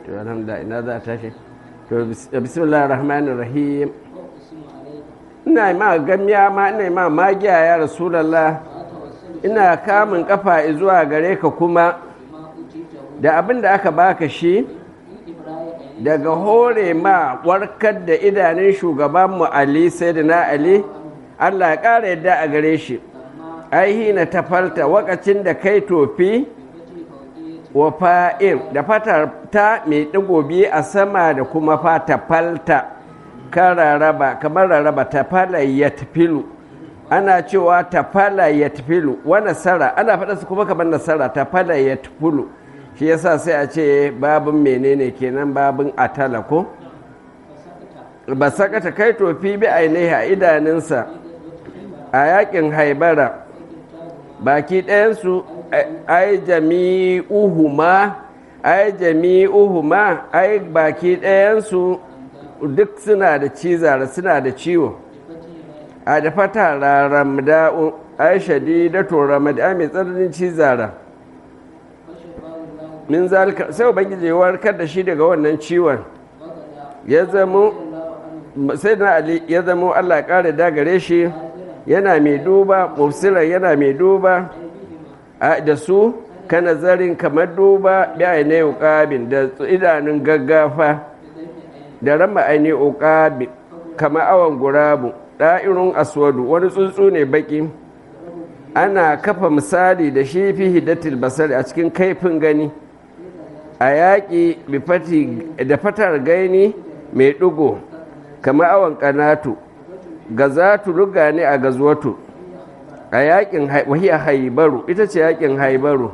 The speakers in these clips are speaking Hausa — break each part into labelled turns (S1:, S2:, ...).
S1: to alhamdulillah ina za a tashi to bismillahir rahmanir rahim ina ma gamiya ma ina ma magiya ya rasulullah ina kamun kafa zuwa gare ka kuma da abin da aka baka shi daga hore ma warkar da idanun shugabanmu ali sai da na ali allah ya ƙara yadda a gare shi aihi na tafalta wakacin da kai tofi wa fa'in da fatar ta mai ɗigo biyu a sama da kuma fata falta kan raraba kamar raraba tafala ya tafilu ana cewa tafala ya tafilu wa nasara ana faɗa su kuma kamar nasara tafala ya tafilu shi yasa sai a ce babin menene kenan babin atala ko ba sakata kai tofi bi ainihi a idanunsa a yakin haibara baki ɗayansu ai jami'uhuma ai jami'uhuma ai baki ɗayansu duk suna da cizara suna da ciwo a da fata raramda'u ai shadidatu ramada mai tsananin cizara min zalika sai ubangiji ya warkar da shi daga wannan ciwon ya zamo sai na ali ya zamo Allah ya kare dagare shi yana mai duba mufsiran yana mai duba da su ka nazarin kamar duba bi aine uqabin da idanun gaggafa da rama aine uqabi kamar awan gurabu da'irun aswadu wani tsuntsu ne baki ana kafa misali da shi fi hidatil basari a cikin kaifin gani a yaƙi da fatar gaini mai ɗigo kamar awon ƙanatu gazatu ruga ne a gazuwatu a yaƙin wahiyar haibaru ita ce yaƙin haibaru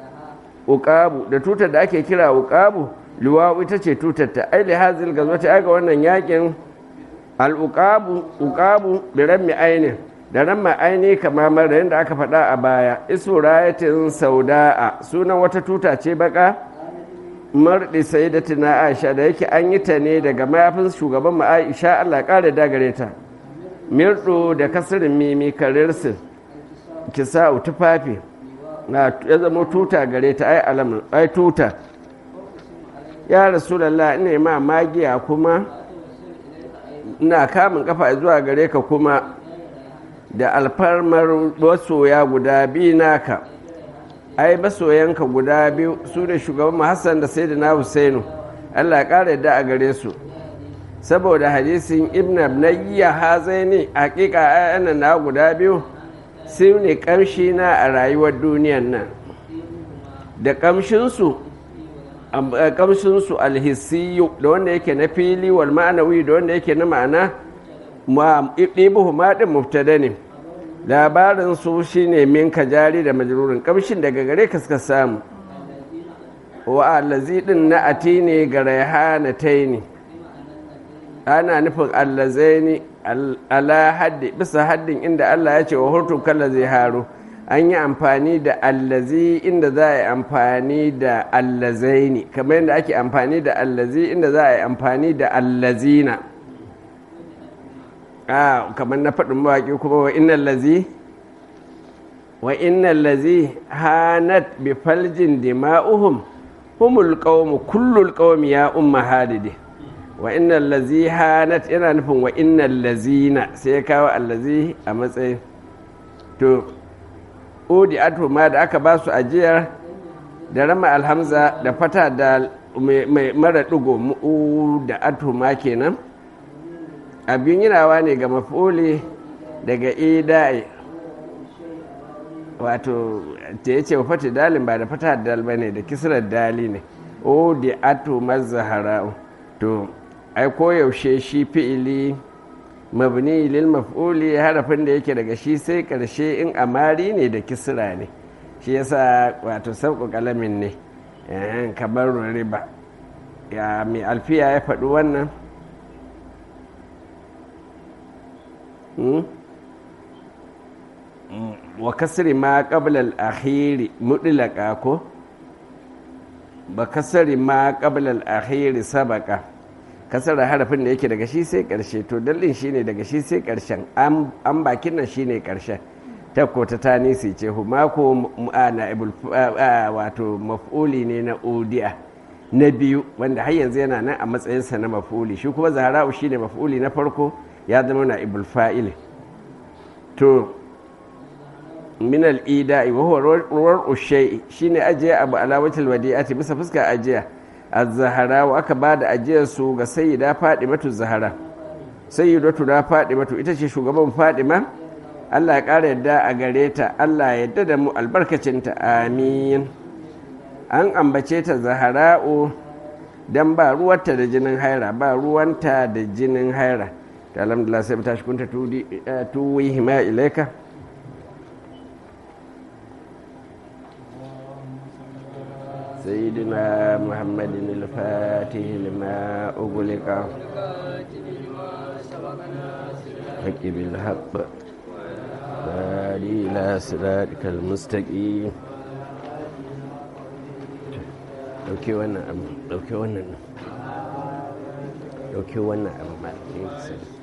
S1: uƙabu da tutar da ake kira uƙabu luwawu ita ce tutar ta aili hazil gazuwata aga wannan yaƙin al'uƙabu uƙabu da rammi ainin da ramma aini kama mara yadda aka faɗa a baya isu rayatin sauda'a sunan wata tuta ce baka marɗi sai da tuna aisha da yake an yi ta ne daga mayafin shugaban mu aisha allah ƙara dagare ta mirɗo da kasirin mimi karirsin kisa tufafi na ya zama tuta gare ta ai alamun ai tuta ya rasulallah ina ma magiya kuma ina kamun kafa zuwa gare ka kuma da alfarmar masoya guda biyu naka ai masoyanka guda biyu su da shugaban hassan da sai da na husainu allah ya ƙara yadda a gare su saboda hadisin ibn abnayya hazaini hakika ayyana na guda biyu su ne ƙamshi na a rayuwar duniyan nan da ƙamshinsu ƙamshinsu alhissiyu da wanda yake na fili wal ma'anawi da wanda yake na ma'ana ɗibuhu maɗin muftada ne labarin su shine min jari da majrurin kamshin daga gare ka suka samu wa allazi din na ati ne ga raihana taini ana nufin allazaini ala haddi bisa haddin inda Allah ya ce wa hurtu kalla zai haro an yi amfani da allazi inda za a yi amfani da allazaini kamar yadda ake amfani da allazi inda za a yi amfani da allazina a kamar na faɗin mawaƙi kuma wa innan lazi wa innan lazi hanat bi faljin dima'uhum humul qawmu kullul qawmi ya umma hadidi wa innan lazi hanat yana nufin wa innan lazina sai ya kawo allazi a matsayin to odi ato ma da aka ba su ajiyar da rama alhamza da fata da mai mara ɗigo mu'u da ato ma kenan abin yinawa ne ga mafuli daga idai wato ta ya ce fata dalin ba da fata dal ba ne da kisrar dali ne o da ato mazahara to ai koyaushe shi fi'ili mabni lil maf'uli harafin da yake daga shi sai karshe in amari ne da kisra ne shi yasa wato sauƙo kalamin ne kamar riba ya mai alfiya ya faɗi wannan wa kasri ma qabla al-akhiri mudlaqa ko ba kasri ma qabla al-akhiri sabaka kasara harafin da yake daga shi sai karshe to dallin shine daga shi sai karshen an bakin nan shine karshen ta ko ta tanisi ce huma ko na ibul wato maf'uli ne na udiya na biyu wanda har yanzu yana nan a matsayinsa na mafuli shi kuma zahara'u shi ne mafuli na farko ya zama na ibul fa'il to min al'ida wa huwa ruwar ushai shine ajiya abu alawatul wadi'ati bisa fuska ajiya az-zahara wa aka bada ajiyar su ga sayyida fadimatu zahara sayyidatu na fadimatu ita ce shugaban fadima Allah ya ƙara yadda a gare ta Allah ya yadda da mu albarkacinta amin an ambace ta zahara'u dan ba ruwanta da jinin haira ba ruwanta da jinin haira ta alhamdulillah sai mu tashi kunta tuwi hima ilaika سيدنا محمد الفاتح لما أغلق حق بالحق هادي إلى صراطك المستقيم ɗauke wannan abu ɗauke wannan ɗauke wannan abu ma